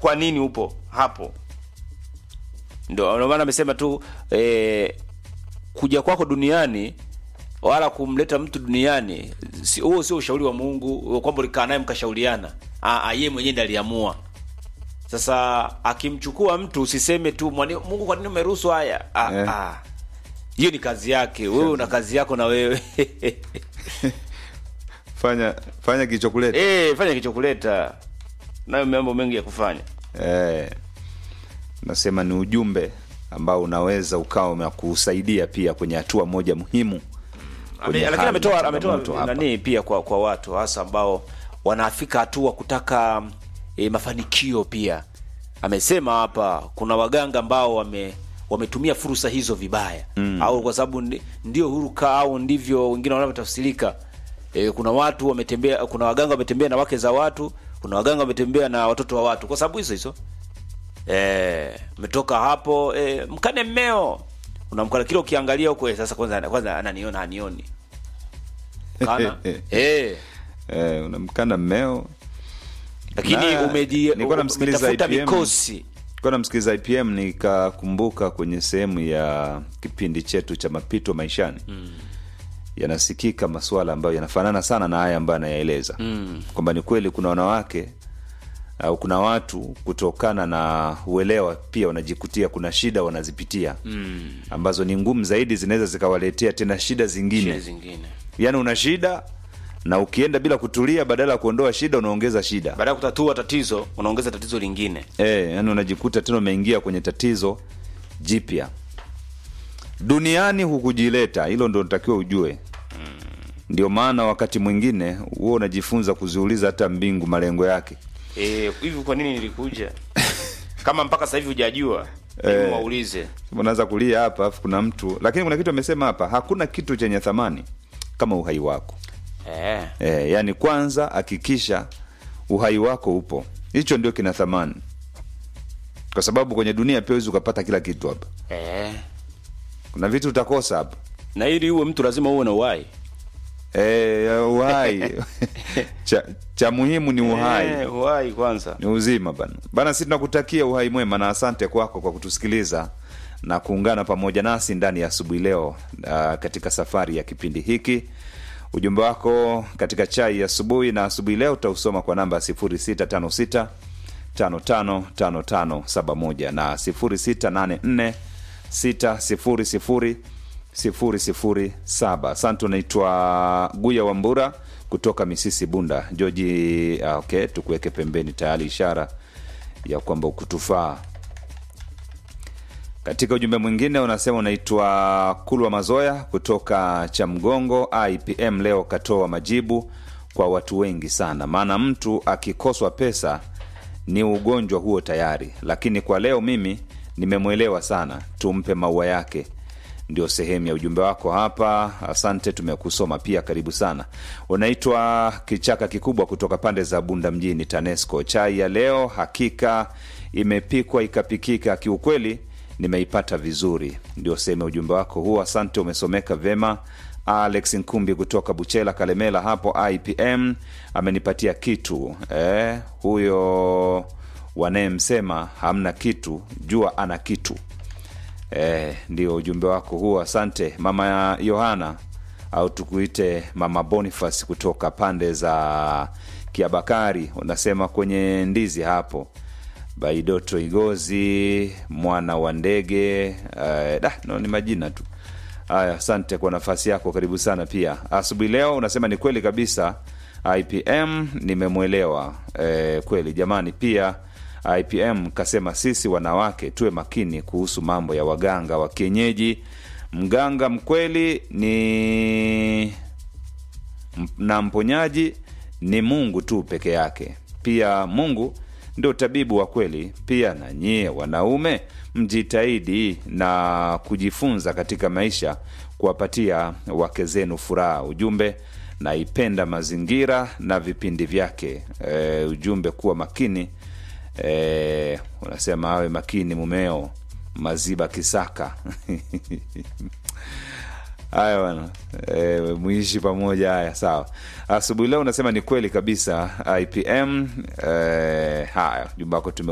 kwa nini upo hapo ndio ndio maana amesema tu eh, kuja kwako duniani wala kumleta mtu duniani si- huo sio ushauri wa mungu kwamba ulikaa naye mkashauriana Ah, ah, yeye mwenyewe ndiye aliamua sasa akimchukua mtu usiseme tu "Mwani- mungu kwa nini umeruhusu haya Ah, Eh. ah. hiyo ni kazi yake wewe una kazi yako na wewe fanya fanya kilichokuleta Eh, fanya kichokuleta nayo mambo mengi ya kufanya eh, nasema ni ujumbe ambao unaweza ukawa umekusaidia pia kwenye hatua moja muhimu kwenye Ame- lakini hali ametoa na ametoa changamoto hapa. nani pia kwa kwa watu hasa ambao wanafika hatua kutaka e, mafanikio pia amesema hapa kuna waganga ambao wame wametumia fursa hizo vibaya mm. au kwa sababu ndi- ndio huruka au ndivyo wengine wanavyotafsirika e, kuna watu wametembea kuna waganga wametembea na wake za watu kuna waganga wametembea na watoto wa watu kwa sababu hizo hizo eh umetoka hapo eh, mkane mmeo unamkana kile ukiangalia huko eh, sasa kwanza kwanza ananiona anioni kana eh eh, unamkana mmeo lakini Na, umeji nilikuwa namsikiliza umetafuta IPM. mikosi Nilikuwa namsikiliza IPM nikakumbuka kwenye sehemu ya kipindi chetu cha mapito maishani mm. yanasikika masuala ambayo yanafanana sana na haya ambayo anayaeleza mm. kwamba ni kweli kuna wanawake au kuna watu kutokana na uelewa pia wanajikutia kuna shida wanazipitia mm. ambazo ni ngumu zaidi zinaweza zikawaletea tena shida zingine shida zingine yaani una shida na ukienda bila kutulia badala ya kuondoa shida unaongeza shida baada ya kutatua tatizo unaongeza tatizo lingine e, yani unajikuta tena umeingia kwenye tatizo jipya duniani hukujileta hilo ndo natakiwa ujue ndio maana wakati mwingine huo unajifunza kuziuliza hata mbingu malengo yake eh hivi kwa nini nilikuja kama mpaka sasa hivi hujajua hebu waulize unaanza kulia hapa afu kuna mtu lakini kuna kitu amesema hapa hakuna kitu chenye thamani kama uhai wako eh e, yani kwanza hakikisha uhai wako upo hicho ndio kina thamani kwa sababu kwenye dunia pia huwezi ukapata kila kitu hapa eh kuna vitu utakosa hapa na ili uwe mtu lazima uwe na uhai e, uhai cha, cha muhimu ni uhai eh, uhai kwanza ni uzima bana bana si tunakutakia uhai mwema na asante kwako kwa kutusikiliza na kuungana pamoja nasi ndani ya asubuhi leo uh, katika safari ya kipindi hiki ujumbe wako katika chai ya asubuhi na asubuhi leo utausoma kwa namba 0656 555571 na 0684 600 007 asante unaitwa guya wambura kutoka misisi bunda joji ah, okay tukuweke pembeni tayari ishara ya kwamba ukutufaa katika ujumbe mwingine unasema unaitwa kulwa mazoya kutoka cha mgongo ipm leo katoa majibu kwa watu wengi sana maana mtu akikoswa pesa ni ugonjwa huo tayari lakini kwa leo mimi nimemwelewa sana tumpe maua yake ndio sehemu ya ujumbe wako hapa asante tumekusoma pia karibu sana unaitwa kichaka kikubwa kutoka pande za bunda mjini tanesco chai ya leo hakika imepikwa ikapikika kiukweli nimeipata vizuri ndio sehemu ya ujumbe wako huo asante umesomeka vema alex nkumbi kutoka buchela kalemela hapo ipm amenipatia kitu eh, huyo wanayemsema hamna kitu jua ana kitu eh, ndio ujumbe wako huo asante mama yohana au tukuite mama boniface kutoka pande za kiabakari unasema kwenye ndizi hapo baidoto igozi mwana wa ndege eh, da, no, ni majina tu haya asante kwa nafasi yako karibu sana pia asubuhi leo unasema ni kweli kabisa ipm nimemwelewa eh, kweli jamani pia ipm kasema sisi wanawake tuwe makini kuhusu mambo ya waganga wa kienyeji mganga mkweli ni m- na mponyaji ni mungu tu peke yake pia mungu ndio tabibu wa kweli pia na nyie wanaume mjitahidi na kujifunza katika maisha kuwapatia wake zenu furaha ujumbe naipenda mazingira na vipindi vyake e, ujumbe kuwa makini e, unasema awe makini mumeo maziba kisaka haya bana e, muishi pamoja haya sawa asubuhi leo unasema ni kweli kabisa ipm e, haya jumba wako tume